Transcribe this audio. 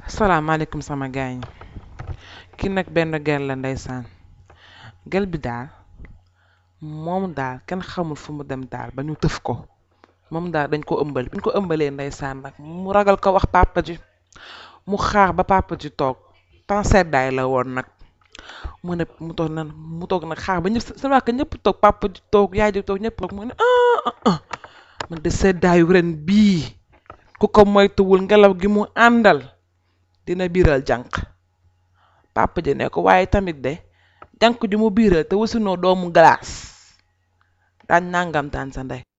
salaamaaleykum sama gaañ ki nag benn gel la ndeysaan gel bi daal moom daal kenn xamul fu mu dem daal ba ñu tëf ko moom daal dañ ko ëmbal bi ñu ko ëmbalee ndeysaan nag mu ragal ko wax papa ji mu xaar ba papa ji toog temps seddaay la woon nag mu ne mu toog na mu toog nag xaar ba ñëpp sama waa ñëpp toog papa ji toog yaay ji toog ñëpp toog mu ne ah ah ah man de seddaayu ren bii ku ko moytuwul ngelaw gi mu àndal dina biiral jànq papa ji ne ko waaye tamit de jànq ju mu biiral te wasinoo doomu glace daañ nangam taan sa ndey